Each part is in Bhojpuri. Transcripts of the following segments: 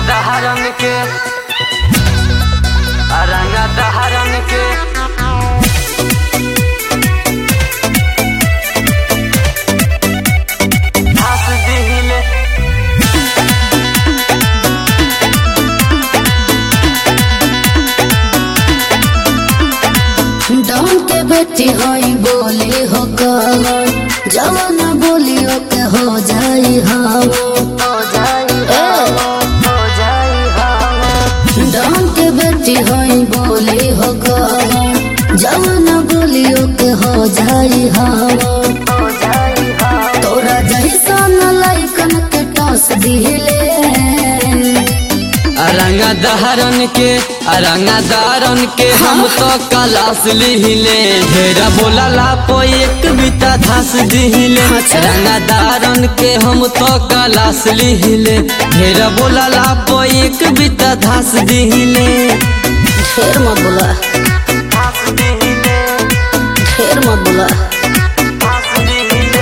दहरन के रंगा दहरन के हंस दिहिले डॉन के बेटी होई बोली हो कवन जवन बोली के हो जाई हम हो जाई हो जाई हवा डॉन के बेटी होई बोली हो कवन जवन बोली के हो जाई हम हो जाई हवा तोरा जैसन लइकन के टॉस दिले रंगा दहरन के रंगा दहरन के हम तो कलास लिहिले ढेरा बोला लापो एक बिता धस दिहिले अच्छा। रंगा दहरन के हम तो कलास लिहिले ढेरा बोला लापो एक बिता धस दिहिले ढेर मत बोला धस दिहिले ढेर मत बोला धस दिहिले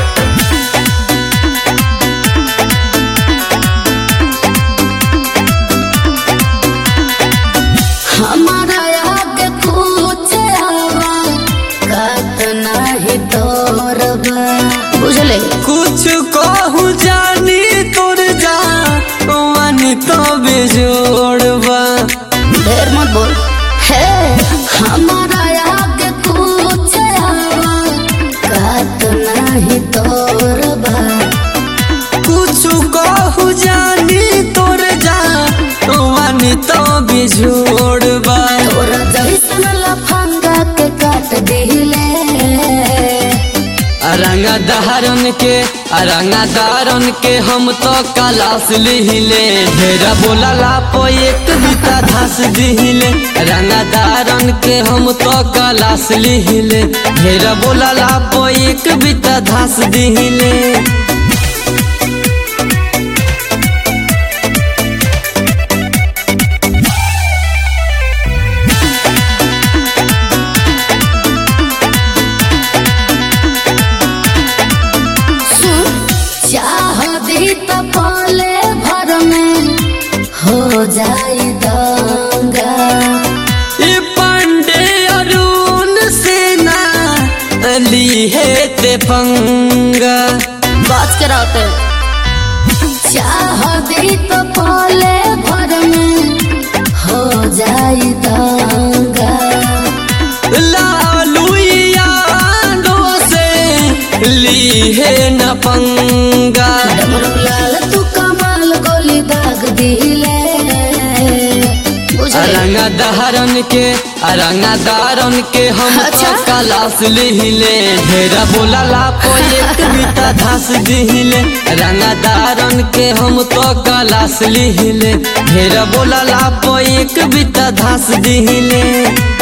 हमारा आगे पूछे हवा कत नहीं तोरबा बुझले कुछ कहू जानी तोर जा वानी तो बेजोड़बा ढेर मत बोल हे हमारा आगे पूछे हवा कत नहीं तोरबा कुछ कहू जानी तोर जा वानी तो बेजोड़बा तोरा जैसन लफंगा के काट दिले रंगा दहरन के रंगा दहरन के हम तो कलास लिहिले ढेरा बोला लापो एक बिता धस दिहिले रंगा दहरन के हम तो कलास लिहिले ढेरा बोला लापो एक बिता धस दिहिले सुन चाह दी तो पाले भर में हो जाई दंगा ये पांडे अरुण सेना ली है ते पंगा बात कराते चाह दी तो पाले भर में हो जाई दंगा लालू यादों से ली है न पंगा डमरू लाल तू कमाल गोली दाग दिले बुझले रंगा दहरन के रंगा दहरन के हम अच्छा। तो कलास लिहिले ढेरा बोला लापो एक बिता धस दिहिले रंगा दहरन के हम तो कलास लिहिले ढेरा बोला लापो एक बिता धस दिहिले